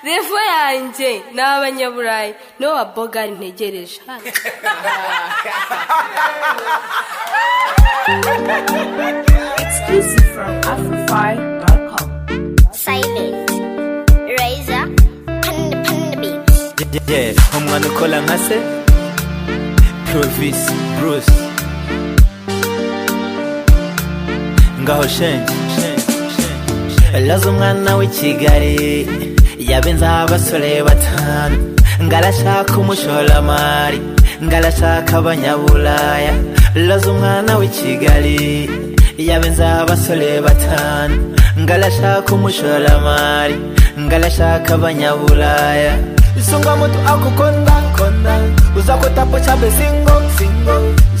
revo yanjye ni abanyaburayi nibo wa bogari ntegereje Exclusive from Afrify.com. silent razor panda panda beats Yeah, umwana ukola nka se Provis Bruce ngaho shenge laza umwana w'i Kigali yabenzaho abasore batanu ngarashaka umushoramari ngarashaka abanyaburaya laza umwana w'i Kigali yabenzaho abasore batanu ngarashaka umushoramari ngarashaka abanyaburaya sunga muntu akukonda konda uza kutapo chabe singo singo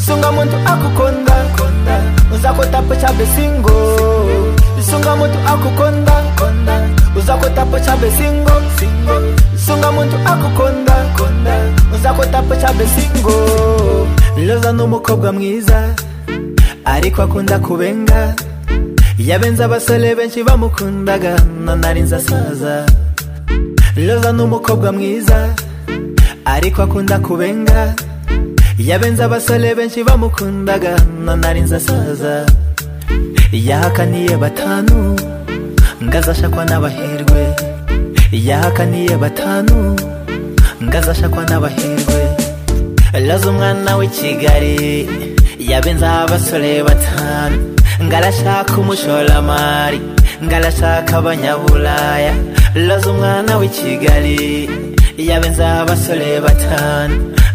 sunga muntu akukonda konda uza kutapo chabe singo sunga muntu akukonda konda uza kutapo chabe singo singo sunga muntu akukonda konda uza kutapo chabe singo loza n'umukobwa mwiza ariko akunda kubenga yabenze abasore benshi bamukundaga nari nzasaza loza n'umukobwa mwiza ariko akunda kubenga yabenze abasore benshi bamukundaga nari nzasaza yahakaniye batanu ngazashakwa n'abahirwe yahakaniye batanu ngazashakwa n'abahirwe loza umwana w'i kigali yabenzaho abasore batanu ngarashaka umushoramari ngarashaka abanyaburaya loza umwana w'i kigali yabenzaho abasore batanu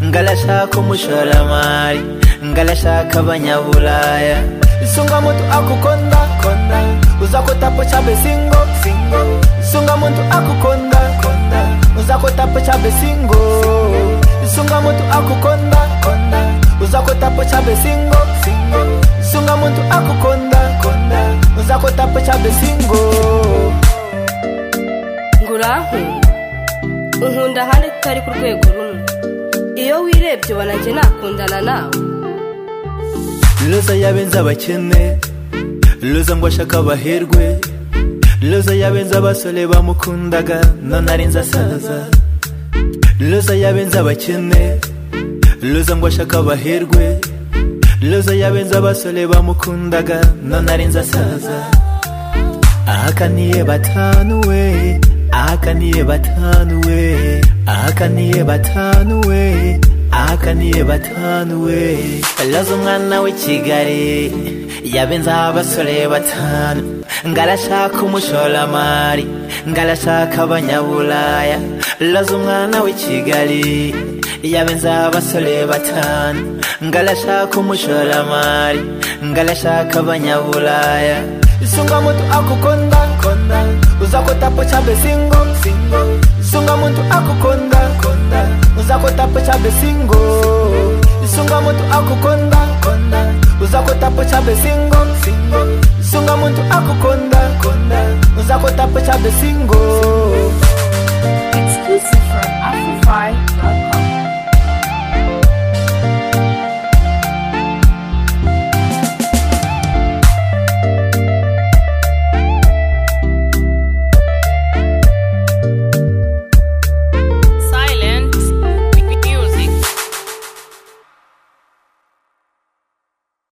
ngarashaka umushoramari ngarashaka abanyaburaya sunga muntu akukonda konda uza kutapo chabe singo singo sunga muntu akukonda konda uza kutapo chabe singo sunga muntu akukonda konda uza kutapo chabe singo singo sunga muntu akukonda konda uza kutapo chabe singo ngo urankunda unkunda ahandi tutari ku rwego rumwe iyo wirebye ubona njye nakundana nawe Loza yabenze abakene Loza ngo ashaka abaherwe Loza yabenze abasore bamukundaga none ari nzasaza Loza yabenze abakene Loza ngo ashaka abaherwe Loza yabenze abasore bamukundaga none ari nzasaza ahakaniye batanu we ahakaniye batanu we ahakaniye batanu we ahakaniye batanu we laza umwana w'i kigali yabenzaho abasore batanu ngarashaka umushoramari ngarashaka abanyaburaya laza umwana w'i kigali yabenzaho abasore batanu ngarashaka umushoramari ngarashaka abanyaburaya sunga muntu akukonda konda uza kutapo chabe singo singo sunga muntu akukonda konda uza kutapo chabe singo sunga muntu akukonda konda uza kutapo chabe singo singo sunga muntu akukonda konda uza kutapo chabe singo